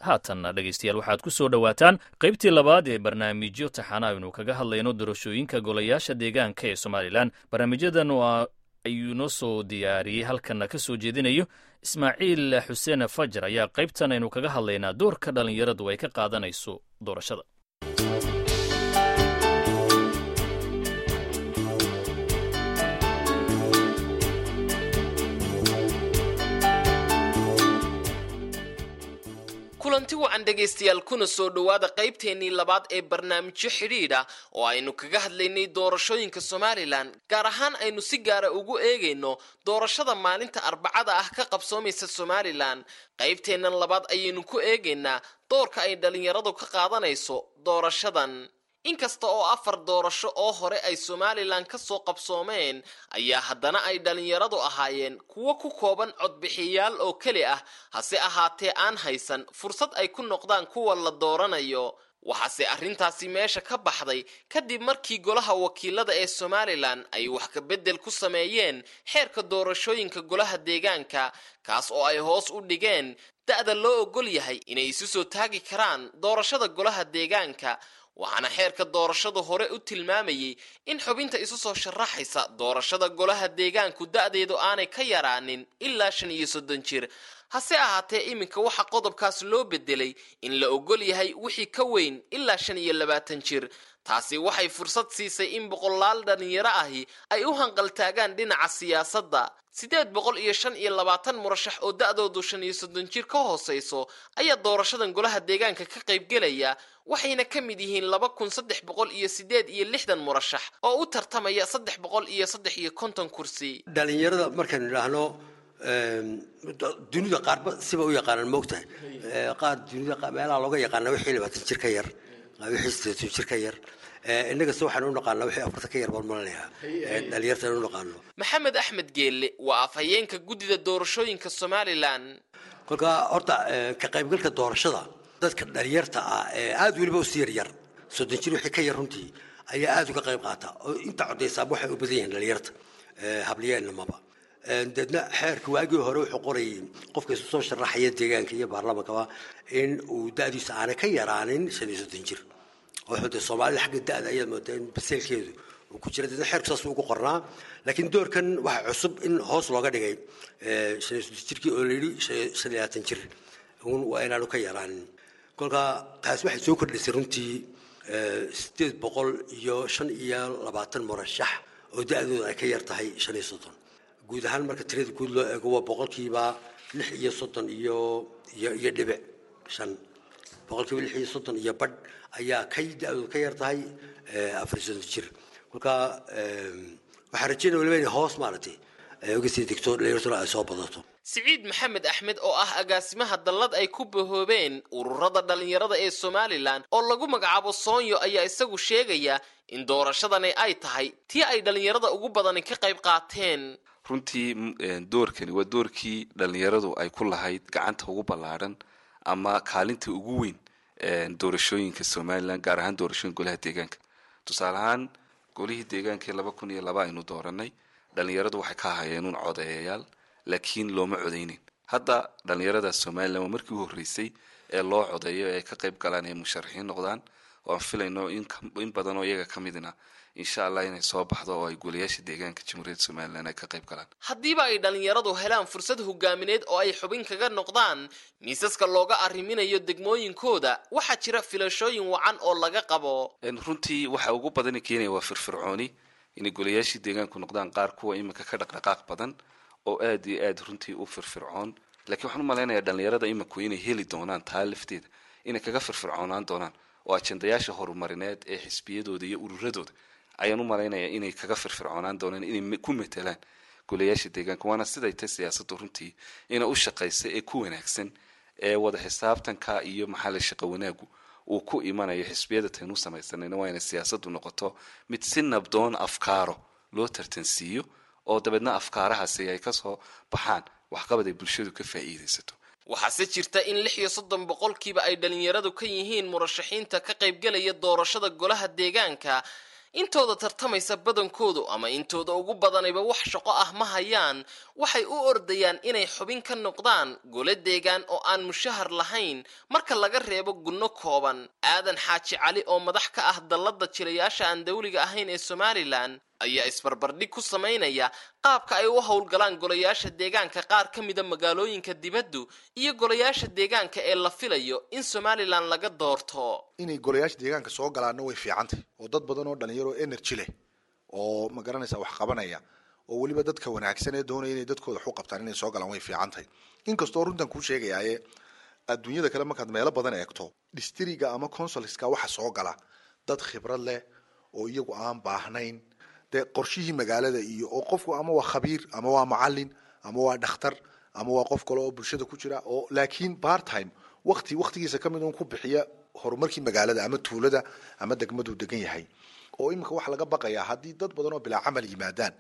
haatanna dhegaystayaal waxaad ku soo dhowaataan qaybtii labaad ee barnaamijyo taxana aynu kaga hadlayno doorashooyinka golayaasha deegaanka ee somalilan barnaamijyadan ayuu noo soo diyaariyey halkanna ka soo jeedinayo ismaaciil xuseen fajar ayaa qaybtan aynu kaga hadlaynaa doorka dhallinyaradu ay ka qaadanayso doorashada kulanti wacan dhegaystayaal kuna soo dhowaada qaybteennii labaad ee barnaamijyo xidhiidha oo aynu kaga hadlaynay doorashooyinka somalilan gaar ahaan aynu si gaara ugu eegayno doorashada maalinta arbacada ah ka qabsoomaysa somalilan qaybteennan labaad ayaynu ku eegaynaa doorka ay dhallinyaradu ka qaadanayso doorashadan inkasta oo afar doorasho oo hore ay somalilan ka soo qabsoomeen ayaa haddana ay dhallinyaradu ahaayeen kuwo ku kooban codbixiyayaal oo keli ah hase ahaatee aan haysan fursad ay ku noqdaan kuwa la dooranayo waxaase arrintaasi meesha ka baxday kadib markii golaha wakiilada ee somalilan ay wax ka beddel ku sameeyeen xeerka doorashooyinka golaha deegaanka kaas oo ay hoos u dhigeen da-da loo ogol yahay inay isu soo taagi karaan doorashada golaha deegaanka waxaana xeerka doorashadu hore u tilmaamayey in xubinta isu soo sharaxaysa doorashada golaha deegaanku da-deedu aanay ka yaraanin ilaa shan iyo soddon jir hase ahaatee iminka waxaa qodobkaas loo bedelay in la ogol yahay wixii ka weyn ilaa shan iyo labaatan jir taasi waxay fursad siisay in boqolaal dhallinyaro ahi ay u hanqaltaagaan dhinaca siyaasadda siddeed boqol iyo shan iyo labaatan murashax oo da-doodu shan iyo soddon jir ka hooseyso ayaa doorashadan golaha deegaanka ka qaybgelaya waxayna ka mid yihiin laba kun saddex boqol iyo siddeed iyo lixdan murashax oo u tartamaya saddex boqol iyo saddex iyo konton kursi dhalinyarada markaynu idhaahno dunida qaarba siba u yaqaanaan moogtahay qaar dunida meelaha looga yaqaana wixii labaatan jir ka yar wixii sideetan jir ka yar innagase waxaan u naqaanaa wixii afartan ka yar baan malanayaa dhalinyartaan u naqaano maxamed axmed geelle waa afhayeenka guddida doorashooyinka somalilan kolka horta ka qaybgalka doorashada dadka dhalinyarta ah ee aada weliba usi yaryar soddon jir wixii ka yar runtii ayaa aada uga qayb qaata oo inta codaysaaba waxay u badan yihiin dhalinyarta habliyeenamaba deedna xeerka waagii hore wuxuu qorayay qofka isu soo sharaxaya deegaanka iyo baarlamankaba in uu da-diisa aanay ka yaraanin shan iyo soddon jir wuxuu dee soomaalida xagga da-da ayaad moodaa in baseelkeedu uu ku jira deedna xeerku saas ugu qornaa laakiin doorkan waxaa cusub in hoos looga dhigay shan iyo soddon jirkii oo la yidhi shan iyo labaatan jir un waa inaanu ka yaraanin kolka taasi waxay soo kordhisay runtii sideed boqol iyo shan iyo labaatan murashax oo da-dooda ay ka yar tahay shan iyo soddon guud ahaan marka tirada guud loo eego waa boqolkiiba lix iyo soddon iyo iyo iyo dhibic shan boqolkiiba lix iyo soddon iyo badh ayaa ka da-dooda ka yar tahay afar iyo soddon jir kolka waxaa rajeynaya waliba inay hoos maaragtay uga sii degto dhalinyartuna ay soo badato siciid maxamed axmed oo ah agaasimaha dallad ay ku bahoobeen ururada dhallinyarada ee somalilan oo lagu magacaabo soonyo ayaa isagu sheegaya in doorashadani ay tahay tii ay dhallinyarada ugu badani ka qayb qaateen runtii doorkani waa doorkii dhallinyaradu ay ku lahayd gacanta ugu ballaadhan ama kaalinta ugu weyn doorashooyinka somalilan gaar ahaan doorashooyin golaha deegaanka tusaale ahaan golihii deegaankii laba kun iyo laba aynu dooranay dhallinyaradu waxay ka ahaayeen un codeeyayaal laakiin looma codeynin hadda dhallinyarada somalilan waa markii u horreysay ee loo codeeyo ee ay ka qayb galaan ee musharaxiin noqdaan oo aan filayno in badan oo iyaga ka midna insha allah inay soo baxdo oo ay golayaasha deegaanka jamhuuriyadda somalilan ay ka qayb galaan haddiiba ay dhallinyaradu helaan fursad hogaamineed oo ay xubin kaga noqdaan miisaska looga arriminayo degmooyinkooda waxaa jira filashooyin wacan oo laga qabo runtii waxa ugu badani keenaya waa firfircooni inay golayaashii deegaanku noqdaan qaar kuwa iminka ka dhaqdhaqaaq badan oo aada iyo aada runtii u firfircoon laakiin waxaan u malaynayaa dhallinyarada iminku inay heli doonaan taa lafteeda inay kaga firfircoonaan doonaan oo ajendayaasha horumarineed ee xisbiyadooda iyo ururadooda ayaan u malaynayaa inay kaga firfircoonaan doonaan inay ku matelaan golayaasha deegaanka waana siday tay siyaasaddu runtii ina u shaqaysa ee ku wanaagsan ee wada xisaabtanka iyo maxaala shaqo wanaagu uu ku imanayo xisbiyada taynu samaysanayna waa inay siyaasaddu noqoto mid si nabdoon afkaaro loo tartansiiyo oo dabeedna afkaarahaasi ay kasoo baxaan waxqabad ay bulshadu ka faa'iidaysato waxaase jirta in lix iyo soddon boqolkiiba ay dhallinyaradu ka yihiin murashaxiinta ka qaybgelaya doorashada golaha deegaanka intooda tartamaysa badankoodu ama intooda ugu badanayba wax shaqo ah ma hayaan waxay u ordayaan inay xubin ka noqdaan gole deegaan oo aan mushahar lahayn marka laga reebo gunno kooban aadan xaaji cali oo madax ka ah dallada jilayaasha aan dawliga ahayn ee somalilan ayaa isbarbardhig ku samaynaya qaabka ay u howlgalaan golayaasha deegaanka qaar ka mida magaalooyinka dibaddu iyo golayaasha deegaanka ee la filayo in somalilan laga doorto inay golayaasha deegaanka soo galaanna way fiicantahy oo dad badan oo dhalinyaro energy leh oo ma garanaysa wax qabanaya oo weliba dadka wanaagsan ee doonaya inay dadkooda wax u qabtaan inay soo galaan way fiican tahay inkastoo runtan kuu sheegayaaye adduunyada kale markaad meelo badan eegto distriga ama consulska waxa soo gala dad khibrad leh oo iyagu aan baahnayn dee qorshihii magaalada iyo oo qofku ama waa khabiir ama waa macalin ama waa dhakhtar ama waa qof kale oo bulshada ku jira oo laakiin part time waqti waqtigiisa ka mid un ku bixiya horumarkii magaalada ama tuulada ama degmaduu degan yahay oo iminka waxaa laga baqayaa haddii dad badan oo bilaa camal yimaadaan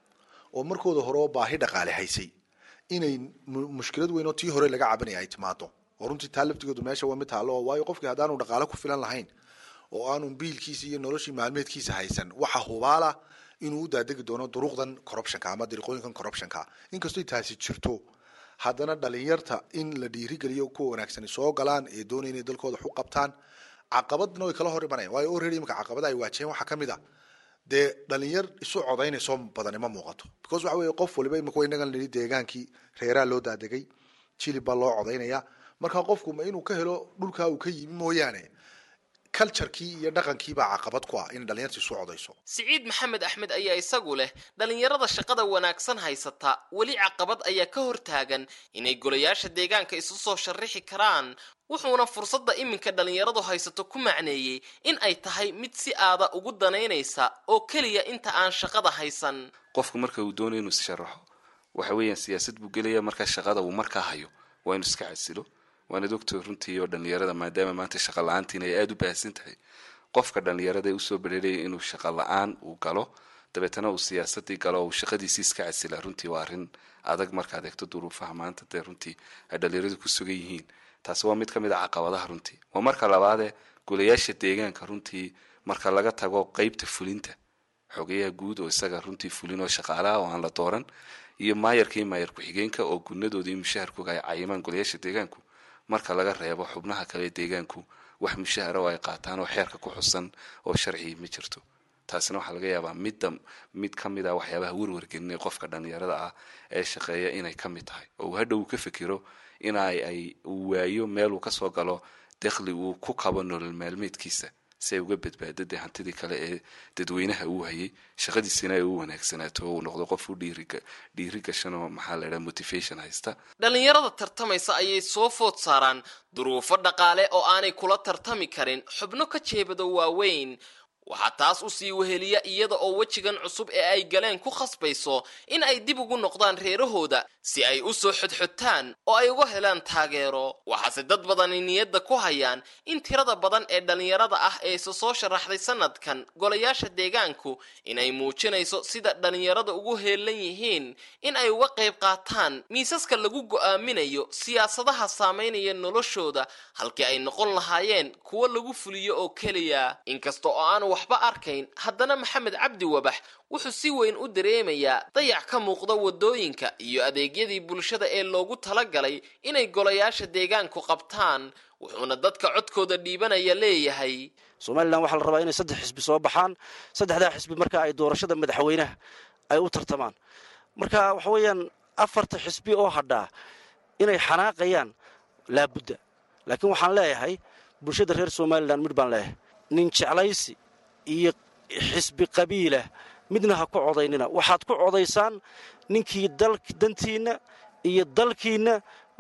oo markooda hore oo baahi dhaqaale haysay inay mushkilad weyn oo tii hore laga cabanaya ay timaado oo runtii taa laftigeedu meesha waa mid taallo waayo qofkii haddaanu dhaqaale ku filan lahayn oo aanu biilkiisa iyo noloshii maalmeedkiisa haysan waxa hubaala inuu u daadegi doono duruuqdan corruptionka ama dariiqooyinkan corruptionka inkastoo taasi jirto haddana dhalinyarta in la dhiirigeliyo kuwa wanaagsani soo galaan ee doonaya inay dalkooda wax u qabtaan caqabadna way kala hor imanayaan waayo already imika caqabada ay waajaheen waxaa ka mid a dee dhalinyar isu codaynayso badani ma muuqato because waxa weeye qof waliba imika wa inagan nidhi deegaankii reeraa loo daadegay jilib baa loo codaynaya marka qofku ma inuu ka helo dhulkaa uu ka yimi mooyaane culturekii iyo dhaqankii baa caqabad ku ah in dhalinyarta isu codayso siciid maxamed axmed ayaa isagu leh dhalinyarada shaqada wanaagsan haysata weli caqabad ayaa ka hortaagan inay golayaasha deegaanka isu soo sharrixi karaan wuxuuna fursadda iminka dhalinyaradu haysato ku macneeyey in ay tahay mid si aada ugu danaynaysa oo keliya inta aan shaqada haysan qofku marka uu doonayo inuu issharaxo waxa weeyaan siyaasad buu gelaya markaa shaqada uu markaa hayo waa inuu iska casilo waana doctor runtii oo dhalinyarada maadaama maanta shaqa la-aantiina ay aada u baahsan tahay qofka dhalinyarada ee usoo bereeraya inuu shaqa la-aan uu galo dabeetana uu siyaasadii galo uu shaqadiisii iska casila runtii waa arrin adag markaad eegto duruufaha maanta dee runtii ay dhalinyaradu ku sugan yihiin taasi waa mid ka mid a caqabadaha runtii waa marka labaadee golayaasha deegaanka runtii marka laga tago qeybta fulinta xogeyaha guud oo isaga runtii fulin oo shaqaalaha oo aan la dooran iyo maayarka iyo maayar ku-xigeenka oo gunadooda iyo mushaharkooga ay cayimaan golayaasha deegaanku marka laga reebo xubnaha kale deegaanku wax mushahara oo ay qaataan oo xeerka ku xusan oo sharci ma jirto taasina waxaa laga yaabaa midda mid ka mid ah waxyaabaha werwargelinay qofka dhalinyarada ah ee shaqeeya inay ka mid tahay oo uu hadhow uu ka fikiro in ay ay uu waayo meel uu kasoo galo dekhli uu ku qabo nolol maalmeedkiisa si ay uga badbaado dee hantidii kale ee dadweynaha uu hayay shaqadiisina ay u wanaagsanaato oo uu noqdo qof u dhiiriga dhiiri gashan oo maxaa la idhaha motivation haysta dhalinyarada tartamaysa ayay soo food saaraan duruufo dhaqaale oo aanay kula tartami karin xubno ka jeebado waaweyn waxaa taas usii weheliya iyada oo wejigan cusub ee ay galeen ku khasbayso in ay dib ugu noqdaan reerahooda si ay u soo xodxodtaan oo ay uga helaan taageero waxaase dad badani niyadda ku hayaan in tirada badan ee dhalinyarada ah ee isa soo sharaxday sanadkan golayaasha deegaanku inay muujinayso sida dhalinyarada ugu heelan yihiin in ay uga qayb qaataan miisaska lagu go'aaminayo siyaasadaha saameynaya noloshooda halkii ay noqon lahaayeen kuwo lagu fuliyo oo keliya inkasta oo aan waxba arkayn haddana maxamed cabdi wabax wuxuu si weyn u dareemayaa dayac ka muuqda waddooyinka iyo adeegyadii bulshada ee loogu talagalay inay golayaasha deegaanku qabtaan wuxuuna dadka codkooda dhiibanaya leeyahay somalilan waxaa la rabaa inay saddex xisbi soo baxaan saddexdaa xisbi marka ay doorashada madaxweynaha ay u tartamaan marka waxa weeyaan afarta xisbi oo hadhaa inay xanaaqayaan laabudda laakiin waxaan leeyahay bulshada reer somalilan midh baan leeyahay nin jeclaysi iyo xisbi qabiilah midna ha ku codaynina waxaad ku codaysaan ninkii dantiinna iyo dalkiinna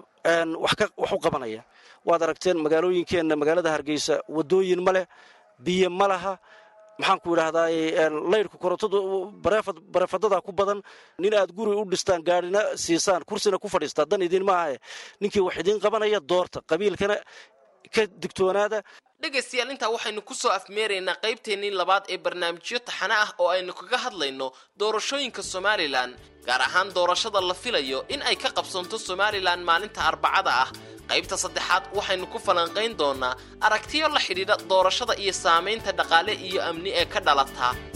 wax u qabanaya waad aragteen magaalooyinkeenna magaalada hargeysa wadooyin ma leh biyo ma laha maxaanku idhahdaa laydhku korontadu bareefadadaa ku badan nin aad guri u dhistaan gaadhina siisaan kursina ku fadhiistaa dan idin maahae ninkii wax idiin qabanaya doorta qabiilkana ka digtoonaada dhegaystayaal intaa waxaynu kusoo afmeeraynaa qaybteennii labaad ee barnaamijyo taxane ah oo aynu kaga hadlayno doorashooyinka somalilan gaar ahaan doorashada la filayo in ay ka qabsanto somalilan maalinta arbacada ah qaybta saddexaad waxaynu ku falanqayn doonaa aragtiyo la xidhiidha doorashada iyo saamaynta dhaqaale iyo amni ee ka dhalata